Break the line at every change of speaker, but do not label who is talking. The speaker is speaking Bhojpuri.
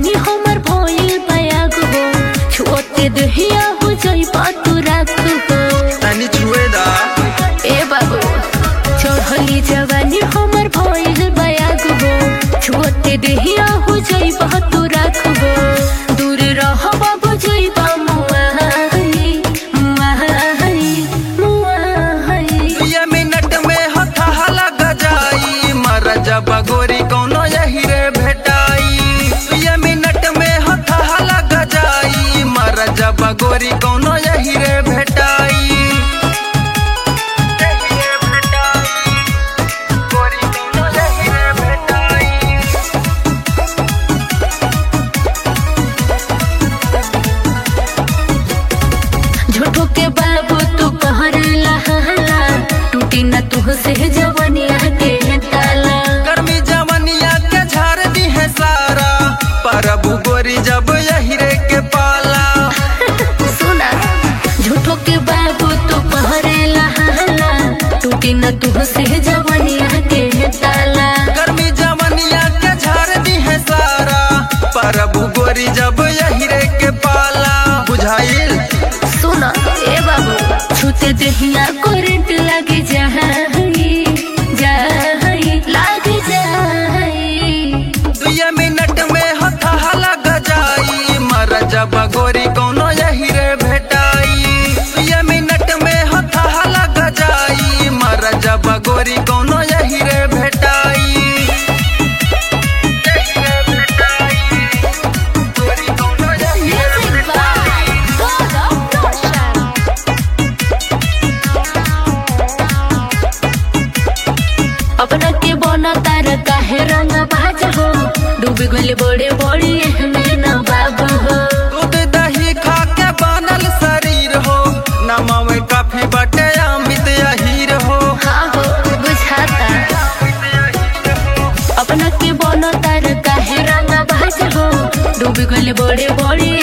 जवानी हमर भइल बयाग हो छुअते दहिया हो जई तू राख हो
तनी छुए दा
ए बाबू चढ़ली जवानी हमर भइल बयाग हो छुअते दहिया हो जई तू राख हो दूर रह बाबू जई बा मुआहनी मुआहनी मुआहनी
ये मिनट में हथा लग जाई मर जब गोरी कौनो यही रे भेटाई ये मिनट में हथा लग जाई मर जब गोरी कौनो यही रे भेटाई यही रे भेटाई, गोरी कौनो यही रे भेटाई।
झूठो के बाबू तू कहर लहला टूटी न तू से जवनिया के ताला
गर्मी जवनिया के झाड़ दी है सारा परबू गोरी जब यही रे के पाला
सुना झूठो के बाबू तू कहर लहला टूटी न तू से जवनिया के ताला
गर्मी जवनिया के झाड़ दी है सारा परबू गोरी जब यही रे के पाला बुझाइल
सुना ए बाबू छूते दहिया करंट लगे जाही जाही लगे जाही
दुए मिनट में हथा लग जाई मर जब गोरी कौनो यही रे भेटाई दुए मिनट में हथा लग जाई मर जब गोरी कौनो यही रे भेटाई यही रे भेटाई, गोरी कौनो यही रे
Music by God of Notion. अपना के बना तार काहे रंग बाज हो डूबी गले बड़े बड़े में न बाब हो
दूध दही खा के बनल शरीर हो नमवे काफी बटे अमित अहीर हो
हाँ हो बुझाता अपना के बना तार काहे रंग बाज हो डूबी गले बड़े बड़े